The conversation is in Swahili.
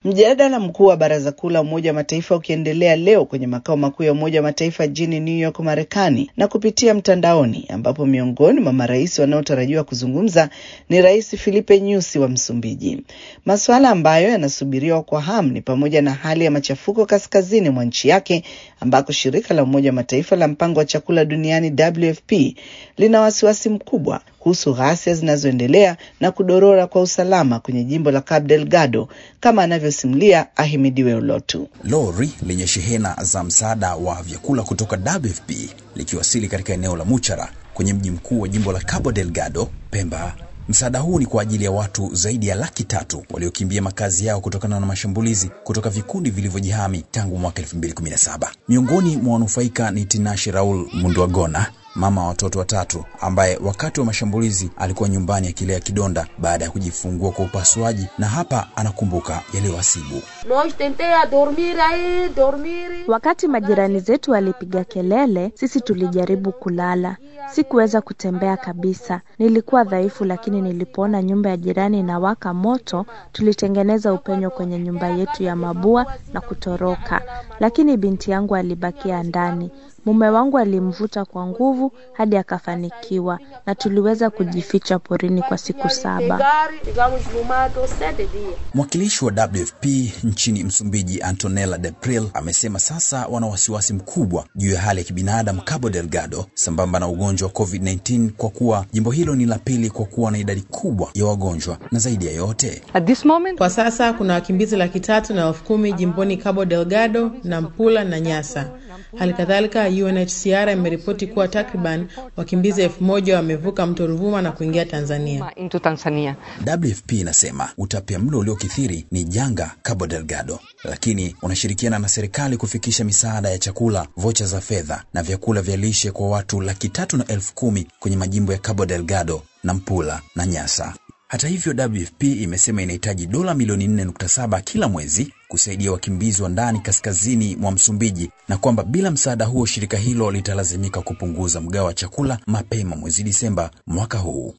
Mjadala mkuu wa Baraza Kuu la Umoja wa Mataifa ukiendelea leo kwenye makao makuu ya Umoja wa Mataifa jijini New York, Marekani, na kupitia mtandaoni, ambapo miongoni mwa marais wanaotarajiwa kuzungumza ni Rais Filipe Nyusi wa Msumbiji. Masuala ambayo yanasubiriwa kwa hamu ni pamoja na hali ya machafuko kaskazini mwa nchi yake, ambako shirika la Umoja wa Mataifa la mpango wa chakula duniani WFP lina wasiwasi mkubwa kuhusu ghasia zinazoendelea na kudorora kwa usalama kwenye jimbo la Cabo Delgado kama anavyosimulia Ahimidiwe Ulotu. Lori lenye shehena za msaada wa vyakula kutoka WFP likiwasili katika eneo la Muchara kwenye mji mkuu wa jimbo la Cabo Delgado, Pemba. Msaada huu ni kwa ajili ya watu zaidi ya laki tatu waliokimbia makazi yao kutokana na mashambulizi kutoka vikundi vilivyojihami tangu mwaka 2017. Miongoni mwa wanufaika ni Tinashe Raul Munduagona, mama wa watoto watatu ambaye wakati wa mashambulizi alikuwa nyumbani akilea kidonda baada ya kujifungua kwa upasuaji, na hapa anakumbuka yaliyowasibu. Wakati majirani zetu walipiga kelele, sisi tulijaribu kulala. Sikuweza kutembea kabisa, nilikuwa dhaifu, lakini nilipoona nyumba ya jirani inawaka moto, tulitengeneza upenyo kwenye nyumba yetu ya mabua na kutoroka, lakini binti yangu alibakia ndani. Mume wangu alimvuta kwa nguvu hadi akafanikiwa, na tuliweza kujificha porini kwa siku saba. Mwakilishi wa WFP nchini Msumbiji, Antonella Depril, amesema sasa wana wasiwasi mkubwa juu ya hali ya kibinadamu Cabo Delgado sambamba na ugonjwa wa COVID-19 kwa kuwa jimbo hilo ni la pili kwa kuwa na idadi kubwa ya wagonjwa, na zaidi ya yote Kwa sasa kuna wakimbizi laki tatu na elfu kumi jimboni Cabo Delgado, Nampula na Nyasa. Hali kadhalika UNHCR imeripoti kuwa takriban wakimbizi elfu moja wamevuka mto Ruvuma na kuingia Tanzania. WFP inasema utapiamlo uliokithiri ni janga Cabo Delgado, lakini unashirikiana na serikali kufikisha misaada ya chakula, vocha za fedha na vyakula vya lishe kwa watu laki tatu na elfu kumi kwenye majimbo ya Cabo Delgado, Nampula na Nyasa. Hata hivyo, WFP imesema inahitaji dola milioni 4.7 kila mwezi kusaidia wakimbizi wa ndani kaskazini mwa Msumbiji na kwamba bila msaada huo shirika hilo litalazimika kupunguza mgao wa chakula mapema mwezi Disemba mwaka huu.